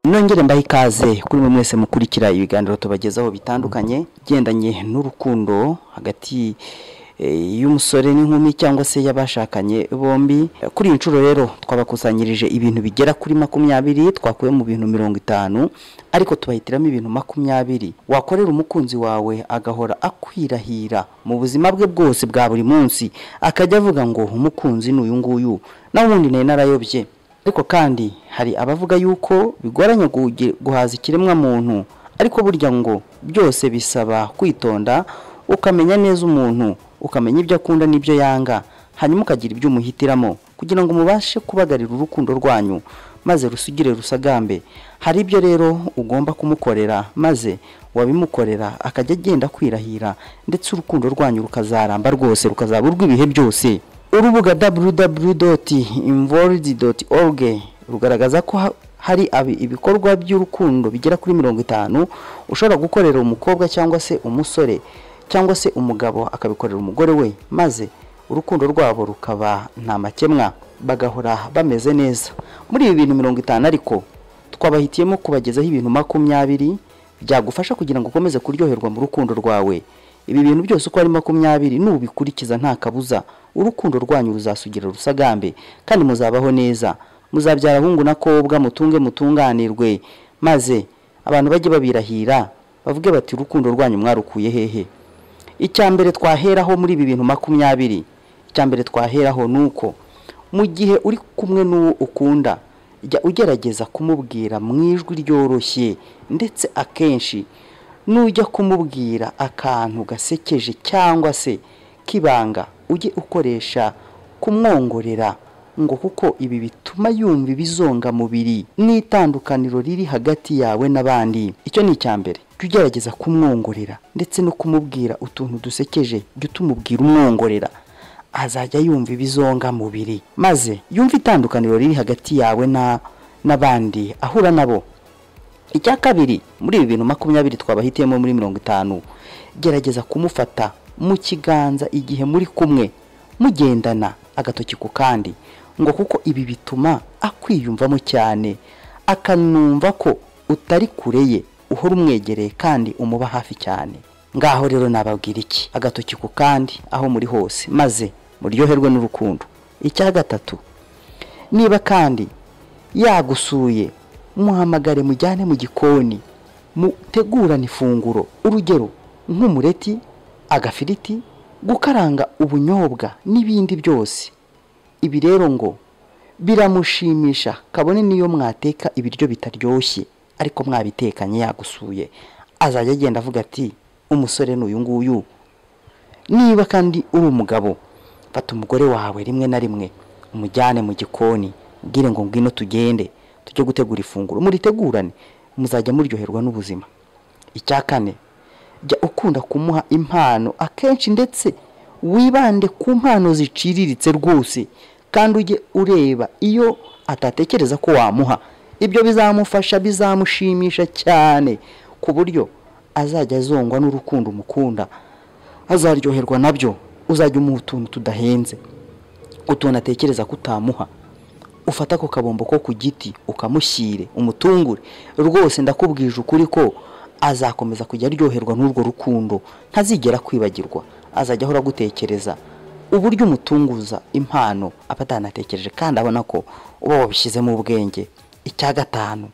nongere mbahe ikaze kuri mwe mwese mukurikira ibiganiro tubagezaho bitandukanye bigendanye n'urukundo hagati eh, y'umusore n'inkumi cyangwa se y'abashakanye bombi kuri iyi nshuro rero twabakusanyirije ibintu bigera kuri makumyabiri twakuye mu bintu mirongo itanu ariko tubahitiramo ibintu makumyabiri wakorera umukunzi wawe agahora akwirahira mu buzima bwe bwose bwa buri munsi akajya avuga ngo umukunzi ni uyu nguyu nawe ubundi nari narayobye ariko kandi hari abavuga yuko bigoranye guge- guhaza ikiremwamuntu ariko burya ngo byose bisaba kwitonda ukamenya neza umuntu ukamenya ibyo akunda n'ibyo yanga hanyuma ukagira ibyo umuhitiramo kugira ngo mubashe kubagarira urukundo rwanyu maze rusugire rusagambe hari ibyo rero ugomba kumukorera maze wabimukorera akajya agenda kwirahira ndetse urukundo rwanyu rukazaramba rwose rukazaba urw'ibihe byose urubuga www.involved.org rugaragaza ko ha- hari abi- ibikorwa by'urukundo bigera kuri mirongo itanu ushobora gukorera umukobwa cyangwa se umusore cyangwa se umugabo akabikorera umugore we maze urukundo rwabo rukaba nta makemwa bagahora bameze neza muri ibi bintu mirongo itanu ariko twabahitiyemo kubagezaho ibintu makumyabiri byagufasha kugira ngo ukomeze kuryoherwa mu rukundo rwawe ibi bintu byose uko ari makumyabiri nubikurikiza nta kabuza urukundo rwanyu ruzasugira rusagambe kandi muzabaho neza muzabyara ahungu n'akobwa mutunge mutunganirwe maze abantu bajye babirahira bavuge bati urukundo rwanyu mwarukuye hehe icya mbere twaheraho muri ibi bintu makumyabiri icya mbere twaheraho ni uko mu gihe uri kumwe n'uwo ukunda jya ugerageza kumubwira mu ijwi ryoroshye ndetse akenshi nujya kumubwira akantu gasekeje cyangwa se k'ibanga ujye ukoresha kumwongorera ngo kuko ibi bituma yumva ibizonga mubiri n'itandukaniro riri hagati yawe n'abandi icyo ni icya mbere jya ugerageza kumwongorera ndetse no kumubwira utuntu dusekeje jya utumubwira umwongorera azajya yumva ibizonga mubiri maze yumva itandukaniro riri hagati yawe na- n'abandi ahura nabo icya kabiri muri ibi bintu makumyabiri twabahitiyemo muri mirongo itanu gerageza kumufata mu kiganza igihe muri kumwe mugendana agatoki ku kandi ngo kuko ibi bituma akwiyumvamo cyane akanumva ko utari kure ye uhora umwegereye kandi umuba hafi cyane ngaho rero nababwira iki agatoki ku kandi aho muri hose maze muryoherwe n'urukundo icya gatatu niba kandi yagusuye muhamagare mujyane mu gikoni mutegurane ifunguro urugero nk'umureti agafiriti gukaranga ubunyobwa n'ibindi byose ibi rero ngo biramushimisha kabone niyo mwateka ibiryo bitaryoshye ariko mwabitekanye yagusuye azajya agenda avuga ati umusore ni uyu nguyu niba kandi uri umugabo fata umugore wawe rimwe na rimwe umujyane mu gikoni ubwire ngo ngwino tugende tujye gutegura ifunguro muritegurane muzajya muryoherwa n'ubuzima icya kane jya ukunda kumuha impano akenshi ndetse wibande ku mpano ziciriritse rwose kandi ujye ureba iyo atatekereza ko wamuha ibyo bizamufasha bizamushimisha cyane ku buryo azajya azongwa n'urukundo umukunda azaryoherwa nabyo uzajya umuha utuntu tudahenze utuntu atekereza ko utamuha ufata ako kabombo ko ku giti ukamushyire umutungure rwose ndakubwije ukuri ko azakomeza kujya aryoherwa n'urwo rukundo ntazigera kwibagirwa azajya ahora agutekereza uburyo umutunguza impano aba atanatekereje kandi abona ko uba wabishyizemo ubwenge icya gatanu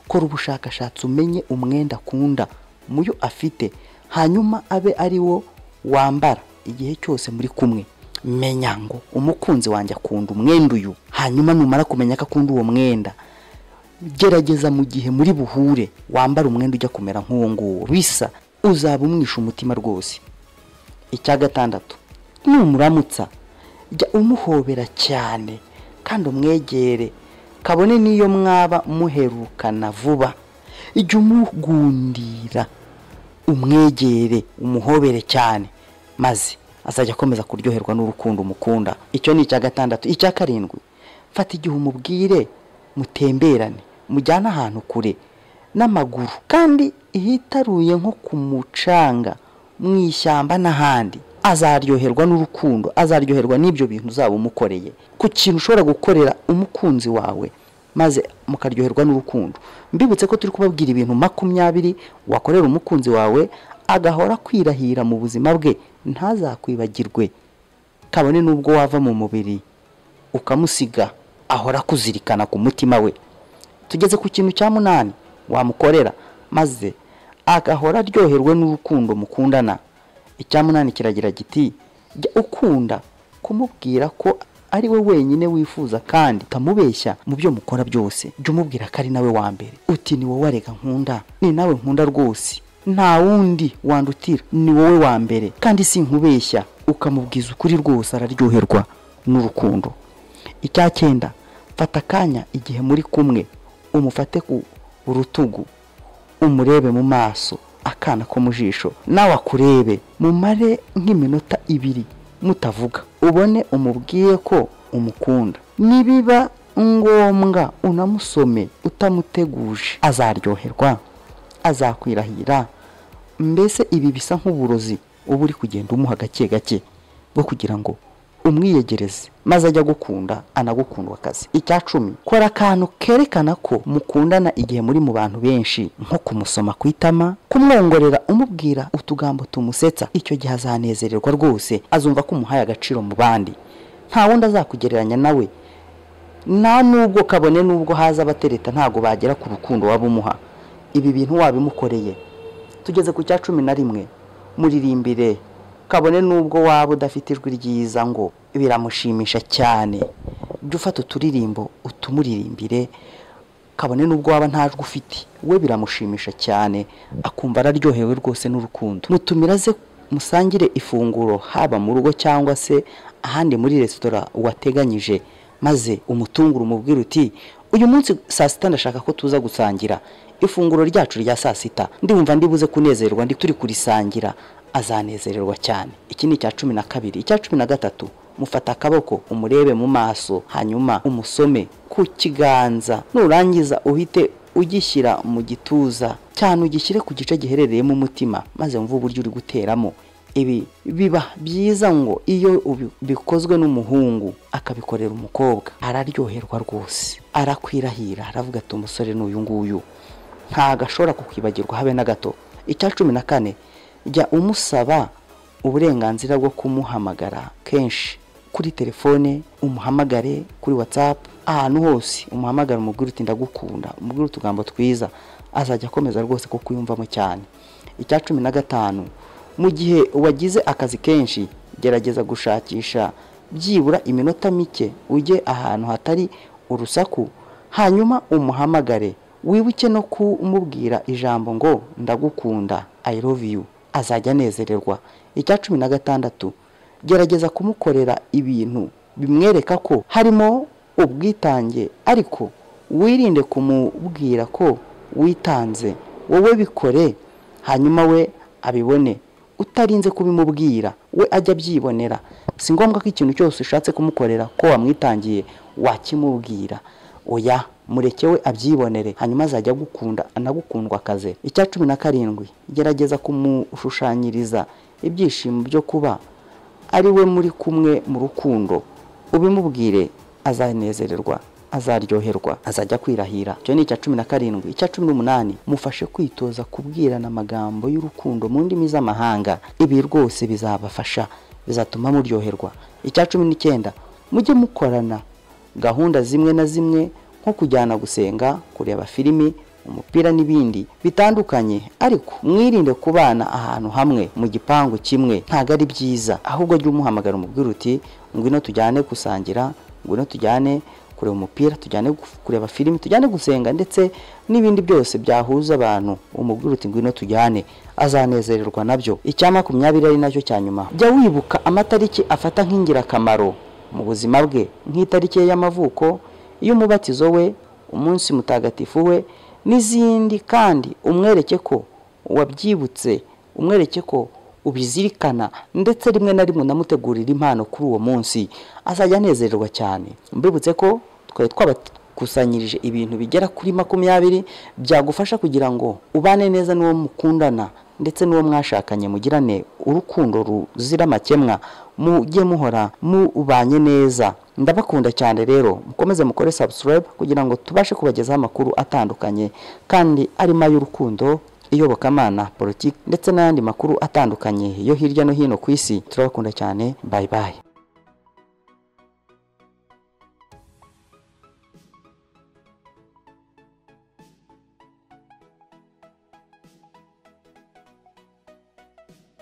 kora ubushakashatsi umenye umwenda akunda mu yo afite hanyuma abe ari wo wambara igihe cyose muri kumwe menya ngo umukunzi wanjye akunda umwenda uyu hanyuma numara kumenya ko akunda uwo mwenda gerageza mu gihe muri buhure wambara umwenda ujya kumera nk'uwo nguwo bisa uzaba umwisha umutima rwose icya gatandatu numuramutsa jya umuhobera cyane kandi umwegere kabone n'iyo mwaba muherukana vuba jya umugundira umwegere umuhobere cyane maze azajya akomeza kuryoherwa n'urukundo umukunda icyo ni icya gatandatu icya karindwi fata igihe umubwire mutemberane mujyane ahantu kure n'amaguru kandi ihitaruye nko ku mucanga mu ishyamba n'ahandi azaryoherwa n'urukundo azaryoherwa n'ibyo bintu uzaba umukoreye ku kintu ushobora gukorera umukunzi wawe maze mukaryoherwa n'urukundo mbibutse ko turi kubabwira ibintu makumyabiri wakorera umukunzi wawe agahora kwirahira mu buzima bwe ntazakwibagirwe kabone n'ubwo wava mu mubiri ukamusiga ahora kuzirikana ku mutima we tugeze ku kintu cya munani wamukorera maze agahora aryoherwe n'urukundo mukundana icya munani kiragira giti jya ukunda kumubwira ko ari we wenyine wifuza kandi utamubeshya mu byo mukora byose jya umubwira ko ari nawe wa mbere uti ni wowe arega nkunda ni nawe nkunda rwose nta wundi wandutira ni wowe wa mbere kandi si nkubeshya ukamubwiza ukuri rwose araryoherwa n'urukundo icya cyenda fata akanya igihe muri kumwe umufate ku rutugu umurebe mu maso akana ko mu jisho nawe akurebe mumare nk'iminota ibiri mutavuga ubone umubwiye ko umukunda nibiba ngombwa unamusome utamuteguje azaryoherwa azakwirahira mbese ibi bisa nk'uburozi uba uri kugenda umuha gake gake bwo kugira ngo umwiyegereze maze ajya gukunda anagukundwa akazi icya cumi kora akantu kerekana ko mukundana igihe muri mu bantu benshi nko kumusoma ku itama kumwongorera umubwira utugambo tumusetsa icyo gihe azanezererwa rwose azumva ko umuhaye agaciro mu bandi nta wundi azakugereranya nawe nta nubwo kabone n'ubwo haza abatereta ntabwo bagera ku rukundo waba umuha ibi bintu wabimukoreye tugeze ku cya cumi na rimwe muririmbire kabone n'ubwo waba udafite ijwi ryiza ngo biramushimisha cyane jya ufata uturirimbo utumuririmbire kabone n'ubwo waba nta jwi ufite we biramushimisha cyane akumva araryohewe rwose n'urukundo mutumira aze musangire ifunguro haba mu rugo cyangwa se ahandi muri resitora wateganyije maze umutungure umubwire uti uyu munsi saa sita ndashaka ko tuza gusangira ifunguro ryacu rya saa sita ndumva ndibuze kunezerwa ndi turi kurisangira azanezererwa cyane iki ni icya cumi na kabiri icya cumi na gatatu mufata akaboko umurebe mu maso hanyuma umusome ku kiganza nurangiza uhite ugishyira mu gituza cyane ugishyire ku gice giherereyemo umutima maze wumve uburyo uri guteramo ibi biba byiza ngo iyo ubi- bikozwe n'umuhungu akabikorera umukobwa araryoherwa rwose arakwirahira aravuga ati umusore ni uyu nguyu ntagashobora kukwibagirwa habe na gato icya cumi na kane jya umusaba uburenganzira bwo kumuhamagara kenshi kuri telefone umuhamagare kuri watsapu ahantu hose umuhamagara umubwire uti ndagukunda umubwire utugambo twiza azajya akomeza rwose kuko uyumvamo cyane icya cumi na gatanu mu gihe wagize akazi kenshi gerageza gushakisha byibura iminota mike ujye ahantu hatari urusaku hanyuma umuhamagare wibuke no kumubwira ijambo ngo ndagukunda i love you azajya anezererwa icya cumi na gatandatu gerageza kumukorera ibintu bimwereka ko harimo ubwitange ariko wirinde kumubwira ko witanze wowe bikore hanyuma we abibone utarinze kubimubwira we ajya abyibonera si ngombwa ko ikintu cyose ushatse kumukorera ko wamwitangiye wakimubwira oya mureke we abyibonere hanyuma azajya agukunda anagukundwa akaze icya cumi na karindwi gerageza kumushushanyiriza ibyishimo byo kuba ari we muri kumwe mu rukundo ubimubwire azanezererwa azaryoherwa azajya kwirahira icyo ni icya cumi na karindwi icya cumi n'umunani mufashe kwitoza kubwirana amagambo y'urukundo mu ndimi z'amahanga ibi rwose bizabafasha bizatuma muryoherwa icya cumi n'icyenda mujye mukorana gahunda zimwe na zimwe nko kujyana gusenga kureba filimi umupira n'ibindi bitandukanye ariko mwirinde kubana ahantu hamwe mu gipangu kimwe ntabwo ari byiza ahubwo jya umuhamagara umubwira uti ngwino tujyane gusangira ngwino tujyane kureba umupira tujyane gu- kureba filimi tujyane gusenga ndetse n'ibindi byose byahuza abantu umubwira uti ngwino tujyane azanezererwa nabyo icya makumyabiri ari nacyo cya nyuma jya wibuka amatariki afata nk'ingirakamaro mu buzima bwe nk'itariki ye y'amavuko y'umubatizo we umunsi mutagatifu we n'izindi kandi umwereke ko wabyibutse umwereke ko ubizirikana ndetse rimwe na rimwe unamutegurira impano kuri uwo munsi azajya anezererwa cyane mbibutse ko twari twabakusanyirije ibintu bigera kuri makumyabiri byagufasha kugira ngo ubane neza n'uwo mukundana ndetse n'uwo mwashakanye mugirane urukundo ruzira amakemwa mujye muhora mubanye neza ndabakunda cyane rero mukomeze mukore subscribe kugira ngo tubashe kubagezaho amakuru atandukanye kandi arimo ay'urukundo iyobokamana politiki ndetse n'ayandi makuru atandukanye yo hirya no hino ku isi turabakunda cyane bye bye